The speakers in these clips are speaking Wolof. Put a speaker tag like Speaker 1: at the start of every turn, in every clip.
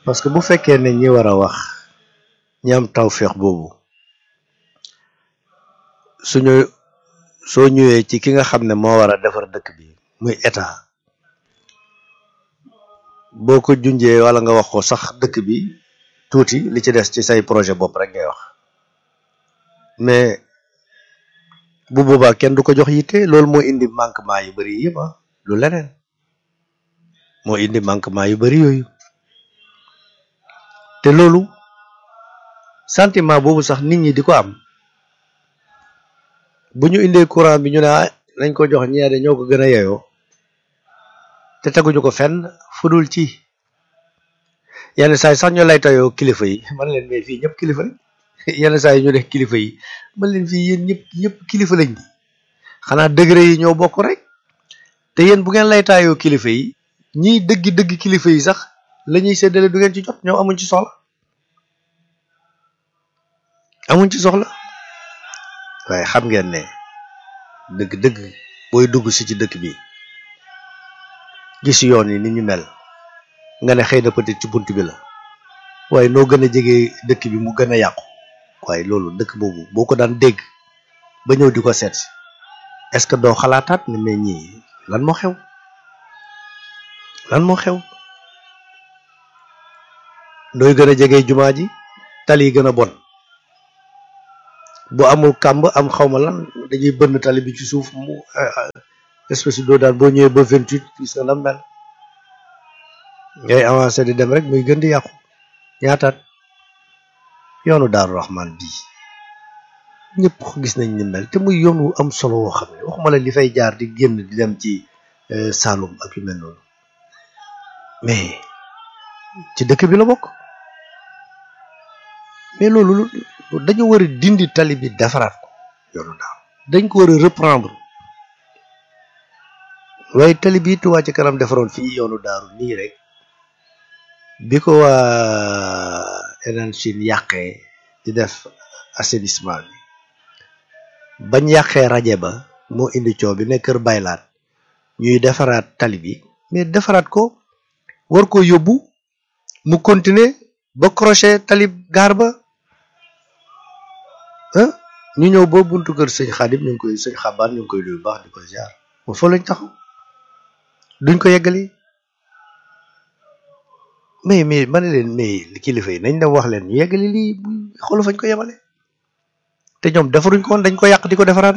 Speaker 1: parce que bu fekkee ne ñi war a wax ñi am tawféex boobu suñu soo ñëwee ci ki nga xam ne moo war a defar dëkk bi muy état boo ko junjee wala nga wax ko sax dëkk bi tuuti li ci des ci say projet bopp rek ngay wax mais bu boobaa kenn du ko jox yitte loolu moo indi manquement yu bari yëpp ah lu leneen moo indi manquement yu bari yooyu te loolu sentiment boobu sax nit ñi di ko am bu ñu indee courant bi ñu ne ah nañ ko jox ñeede ñoo ko gën a yeyoo te teguñu ko fenn fudul ci yenn saa yi sax ñu lay tayoo kilifa yi man leen mais fii ñëpp kilifa lañ yenn saa yi ñu def kilifa yi man leen fii yéen ñëpp ñëpp kilifa lañ di xanaa degré yi ñoo bokk rek te yéen bu ngeen lay taayoo kilifa yi ñiy dëggi dëgg kilifa yi sax la ñuy séddale du ngeen ci jot ñoom amuñ ci soxla amuñ ci soxla waaye xam ngeen ne dëgg-dëgg booy dugg si ci dëkk bi gis yoon yi ni ñu mel nga ne xëy na peut-être ci bunt bi la waaye noo gën a jege dëkk bi mu gën a yàqu waaye loolu dëkk boobu boo ko daan dégg ba ñëw di ko seet si est-ce que doo xalaataat ne mais ñii lan moo xew lan moo xew nooy gën a jege jumaa ji tali yi gën a bon bu amul kàmb am xawma lan dañuy bënn tali bi ci suuf mu espèce doo daan boo ñëwee ba vingt huit gis nga la mel ngay avancé di dem rek muy gën di yàqu ñaataat yoonu Daaru Rahman bii ñëpp gis nañ ni mel te muy yoon wu am solo woo xam ne waxuma la li fay jaar di génn di dem ci Saloum ak yu mel noonu mais ci dëkk bi la bokk mais loolu dañu war a dindi tali bi defaraat ko yoonu daaw dañ ko war a reprendre waaye tali bi Touba ci kanam defaroon fii yoonu daaru nii rek bi ko waa Enan Chine yàqee di def assainissement bi bañ yàqee raje ba moo indi coow bi ne kër baylaat ñuy defaraat tali bi mais defaraat ko war ko yóbbu mu continuer ba crochet tali gaar ba ah ñu ñëw ba buntu kër sëñ Xaadim ñu ngi koy sëñ xabaan ñu ngi koy luy baax di ko ziar mo foo lañ taxaw duñ ko yeggali mais mais ma ne leen mais kilifa yi nañ dem wax leen ñu yeggali lii xoolu fañ ko yemale te ñoom defaruñ ko woon dañ ko yàq di ko defaraat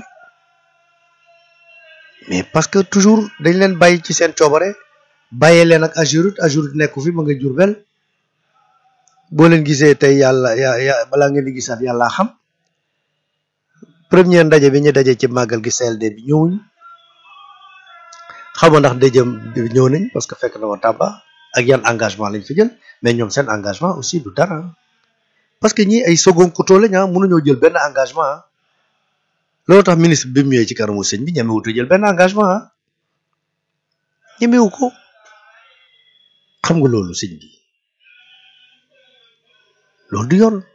Speaker 1: mais parce que toujours dañ leen bàyyi ci seen coobare bàyyee leen ak Ageroute Ageroute nekku fi ma nga Jurbel boo leen gisee tey yàlla ya ya balaa ngeen di gisaat yàlla xam première ndaje bi ñu daje ci màggal gi CLD bi ñëwuñ xaw ma ndax dëjëm bi ñëw nañ parce que fekk na ma Tamba ak yan engagement lañ fi jël mais ñoom seen engagement aussi du dara parce que ñi ay second couteau lañ ah mënuñoo jël benn engagement ah loolu tax ministre bi mu ñëwee ci kanamu sëñ bi ñemewutu jël benn engagement ah ñemewu ko xam nga loolu sëñ bi loolu du yoon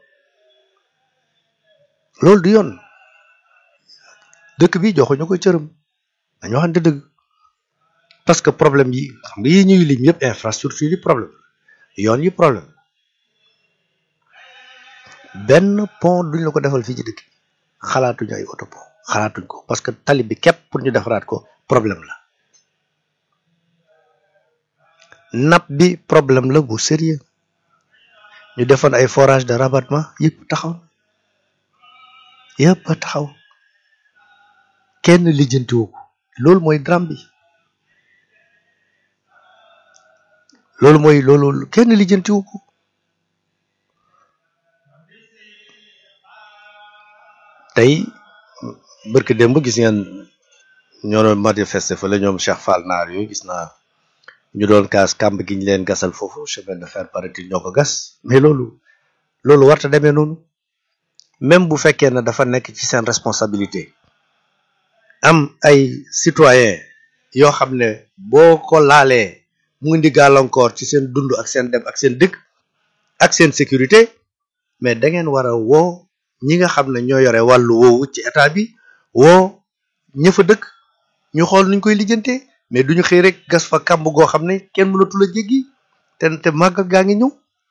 Speaker 1: loolu du yoon dëkk bi joxuñu ko cërëm dañu waxante dëgg parce que problème yi xam nga yi ñuy lim yëpp infrastructure yi problème yoon yi problème benn pont duñ la ko defal fii ci dëkk bi xalaatuñu ay auto pont xalaatuñ ko parce que tali bi képp pour ñu defaraat ko problème la napp bi problème la bu sérieux ñu defoon ay forage de rabattement yëpp taxaw yëpp a taxaw kenn lijjantiwu ko loolu mooy drame bi loolu mooy loolu kenn lijjantiwu ko tey bërki démb gis ngeen ñoo doon manifester fa la ñoom Cheikh Fall naar yooyu gis naa ñu doon kaas kàmb gi ñu leen gasal foofu chemin de fer paraît-il ñoo ko gas mais loolu loolu warta demee noonu même bu fekkee ne dafa nekk ci seen responsabilité am ay citoyen yoo xam ne boo ko laalee mu indi gàllankoor ci seen dund ak seen dem ak seen dëkk ak seen sécurité mais da ngeen war a woo ñi nga xam ne ñoo yore wàllu woowu ci état bi woo ña fa dëkk ñu xool nuñ koy lijjantee mais duñu xëy rek gas fa kàmb goo xam ne kenn mënatul a jéggi te te màggal gaa ngi ñëw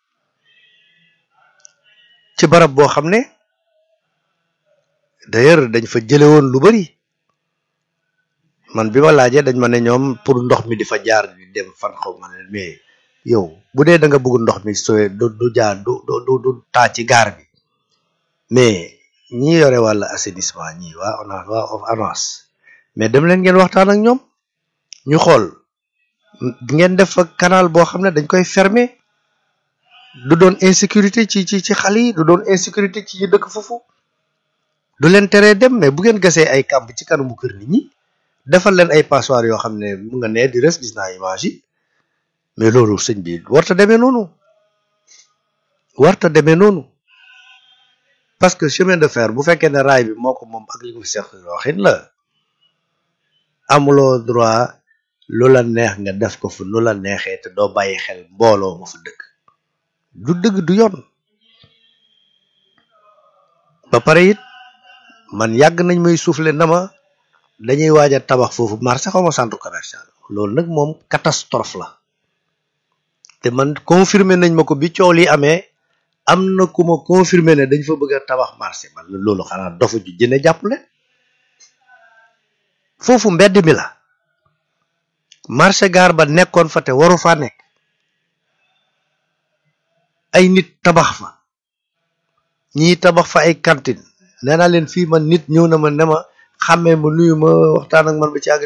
Speaker 1: ci barab boo xam ne d'ailleurs dañ fa jële woon lu bari man bi ma laajee dañ ma ne ñoom pour ndox mi di fa jaar di dem fan xaw ma ne mais yow bu dee da nga bëgg ndox mi sooy du du jaar du du du taa ci gaar bi mais ñi yore wàllu assainissement ñi waa ONAS waa ONAS mais dem leen ngeen waxtaan ak ñoom ñu xool ngeen def fa canal boo xam ne dañ koy fermer du doon insécurité ci ci ci xale yi du doon insécurité ci ñi dëkk foofu du leen teree dem mais bu ngeen gasee ay kàmb ci kanamu kër nit ñi defal leen ay passoire yoo xam ne mu nga nee di res gis naa image yi mais loolu sëñ bi warta demee noonu warta demee noonu parce que chemin de fer bu fekkee ne raay bi moo ko moom ak li ko fi seq waxin la amuloo droit lu la neex nga def ko fu nu la neexee te doo bàyyi xel mbooloo ma fa dëkk du dëgg du yoon ba pare it man yàgg nañ may souffler na ma dañuy waaj a tabax foofu marché xaw ma centre commercial loolu nag moom catastrophe la te man confirmer nañ ma ko bi coow li amee am na ku ma confirmer ne dañ fa bëgg a tabax marché man loolu xanaa dofu ju jëne jàppale foofu mbedd mi la marché gaar ba nekkoon fa te waru faa nekk ay nit tabax fa ñii tabax fa ay cantine nee naa leen fii man nit ñëw na ma ne ma xàmmee ma nuyu ma waxtaan ak man ba ci àgg